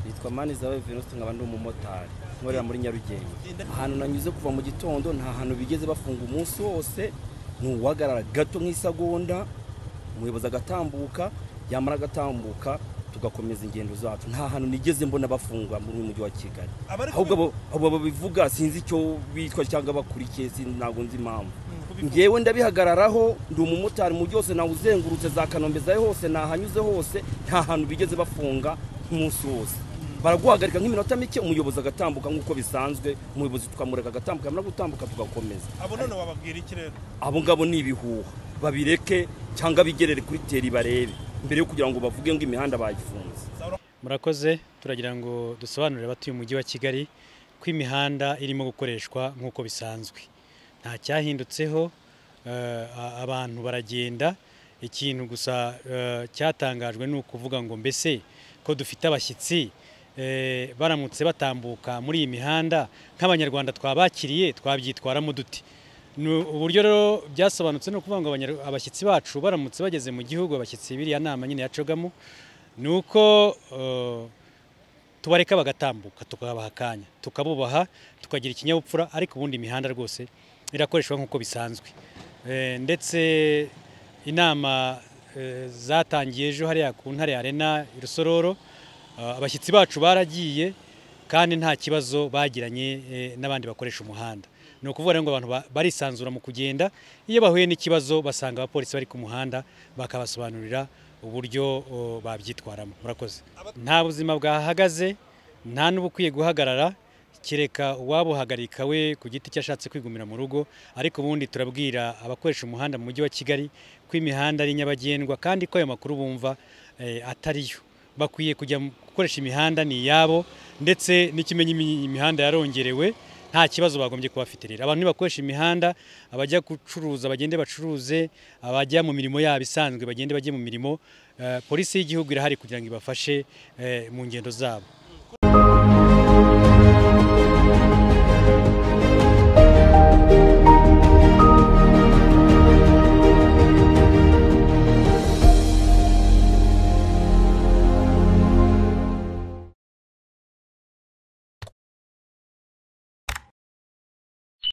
bitwa mani zawe venuste nkaba ndi umumotari nkorera muri nyarugenge ahantu nanyuze kuva mu gitondo nta hantu bigeze bafunga umunsi wose ntuwagarara gato nk'isegonda umuyobozi agatambuka yamara agatambuka tugakomeza ingendo zacu nta hantu nigeze mbona bafunga muri uyu mujyi wa kigali ahubwo abo babivuga sinzi icyo bitwa cyangwa bakurikiye ntabwo nzi impamvu ngewe ndabihagararaho ndi umumotari mujyi wose nawe uzengurutse za kanombe zawe hose nahanyuze hose nta hantu bigeze bafunga nk'umunsi wose baraguhagarika nk'iminota mike umuyobozi agatambuka nk'uko bisanzwe umuyobozi tukamureka agatambuka yamara gutambuka tugakomeza abo none wababwira iki rero abo ngabo ni ibihuha babireke cyangwa bigerere kuri teri barebe mbere yo kugira ngo bavuge ngo imihanda bayifunze murakoze turagira ngo dusobanurire abatuye umujyi wa kigali ko imihanda irimo gukoreshwa nk'uko bisanzwe nta cyahindutseho eh, abantu baragenda ikintu gusa eh, cyatangajwe ni ukuvuga ngo mbese ko dufite abashyitsi eh, baramutse batambuka muri iyi mihanda nk'abanyarwanda twabakiriye twabyitwaramo dute Ni uburyo rero byasobanutse ni ukuvuga ngo abanyar- abashyitsi bacu baramutse bageze mu gihugu abashyitsi biriya nama nyine yacogamo ni uko eh, tubareka bagatambuka tukabaha akanya tukabubaha tukagira ikinyabupfura ariko ubundi imihanda rwose irakoreshwa nk'uko bisanzwe Eh, ndetse inama eh, zatangiye ejo hariya ku ntare arena i rusororo Ah, abashyitsi bacu baragiye kandi nta kibazo bagiranye eh, n'abandi bakoresha umuhanda ni ukuvuga rero ngo abantu ba- barisanzura mu kugenda iyo bahuye n'ikibazo basanga abapolisi bari ku muhanda bakabasobanurira uburyo o, babyitwaramo murakoze nta buzima bwahagaze nta n'ubukwiye guhagarara kereka uwabuhagarika we ku giti cye ashatse kwigumira mu rugo ariko ubundi turabwira abakoresha umuhanda mu mujyi wa kigali ko imihanda ari nyabagendwa kandi ko ayo makuru bumva eh, atariyo bakwiye kujya mu- gukoresha imihanda ni iyabo ndetse n'ikimenyi imi- imihanda yarongerewe nta kibazo bagombye kuba bafite rero abantu nibakoresha imihanda abajya gucuruza bagende bacuruze abajya mu mirimo yabo isanzwe bagende bajye mu mirimo eh, polisi y'igihugu irahari kugira ngo ibafashe eh, mu ngendo zabo